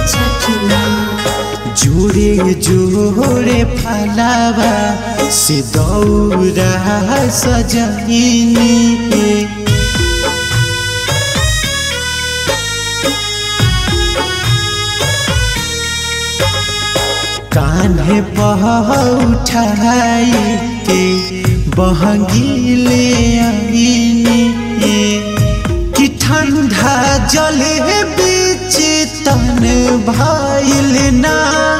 छठी माँ जोड़े जोड़े फलावा से दौरा सजनी कान्हे पह उठाई के बहंगीले आईनी कि ठंडा जल बीच तन भाईल ना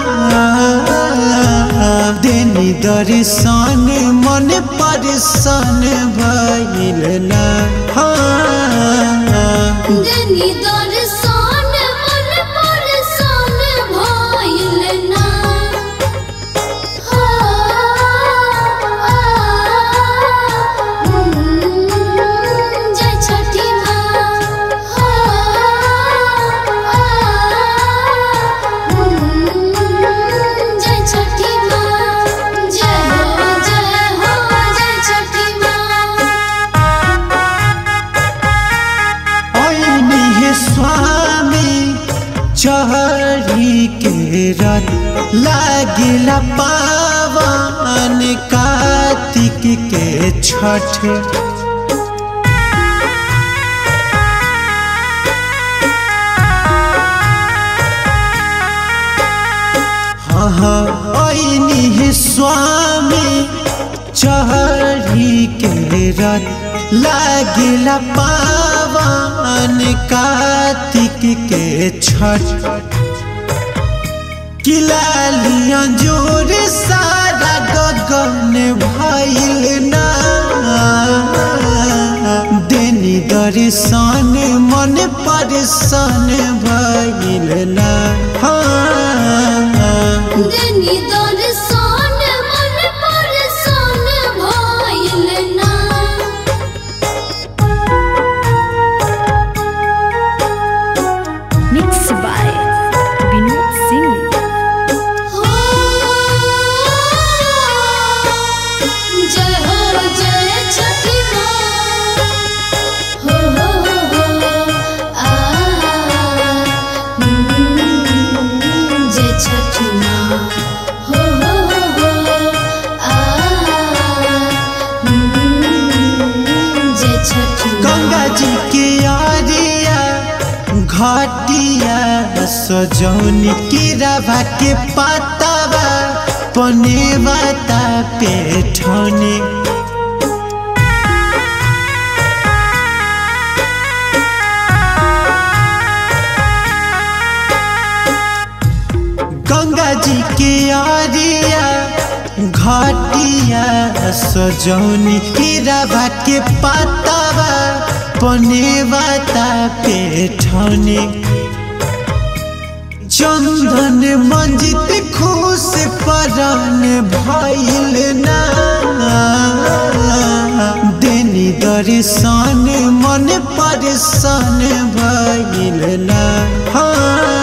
देनी दर्शन मन परसन भइल ना हाँ देनी दर्शन मन परसन भइल ना जय छठी माँ जय छठी माँ जय हो जय हो जय छठी माँ ऐनी हे स्वामी चढ़ी के रथ लागिला पावन कार्तिक के छठ हाँ ऐनी हे स्वामी चढ़ी के रथ लागिला पावन कार्तिक के छठ किलालिया जोर सारा गगन भइल ना देनी दर्शन मन परसन भइल ना हाँ देनी दर्शन मन परसन भइल ना Mixed by Vinod Singh. हो जय हो जय छठी माँ हो हो हो हो आ जय छठी माँ हो हो हो हो आ जय छठी माँ गंगा जी के आरिया घाटिया सजौनी की रवा के पातावा पनेवा ता पेठने गंगा जी के आरिया घाटिया सजौनी की रवा के पातावा पनेवा ता पेठने चंदन मंजित खुश परन भइल ना देनी दर्शन मन परसन भइल ना हाँ